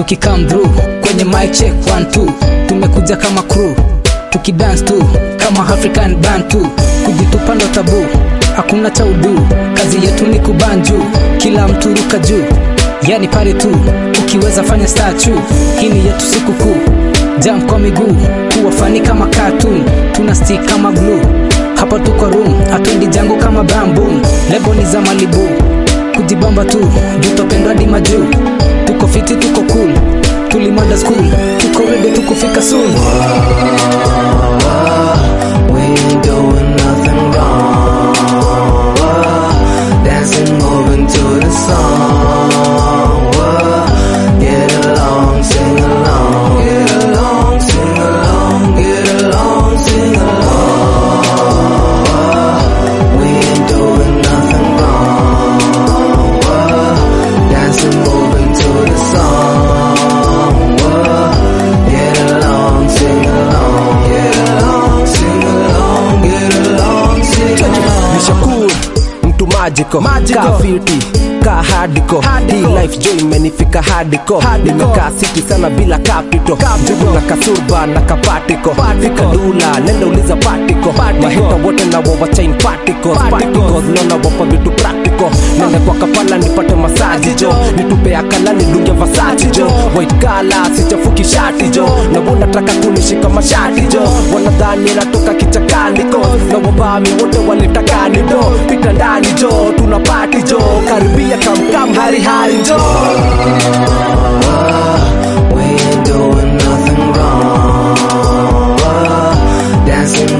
tukikam through kwenye mic check one two tumekuja kama crew tukidance tu kama african band tu kujitupa ndo tabu hakuna cha udu kazi yetu ni kubanju kila mtu ruka juu yani pale tu ukiweza fanya statu hii ni yetu sikukuu jam kwa miguu kuwafani kama cartoon tuna stick kama glue hapa tuko room hatuendi jango kama bambu lebo ni za malibu kujibamba tu jutopendwa di majuu tuko fiti tuko cool tulimanda school tuko ready tukufika soon We ain't doing nothing wrong. Dancing, moving to the song. Get along, sing along. Get along, sing along. Get along, sing along. We ain't doing nothing wrong. Dancing, moving to the song. Get along, sing along. Get along, sing along. Get along, sing along. nishakuru mtu majiko kafiti ka hadiko hii life jo imenifika hadiko nimekaa siti sana bila kapito njugu na kasurba na kapatiko fika dula nenda uliza patiko mahita wote na wawa chain particles particles naona wapa vitu practical nenda kwa kapala nipate masaji jo nitupe akala nidunge vasaji jo white collar sichafuki shati jo na wanataka kunishika mashati jo wanadhani natoka kichakani ko na wabami wote walitakani do pita ndani jo tuna pati jo karibia kamkam hari hari jo We ain't doing nothing wrong. Dancing,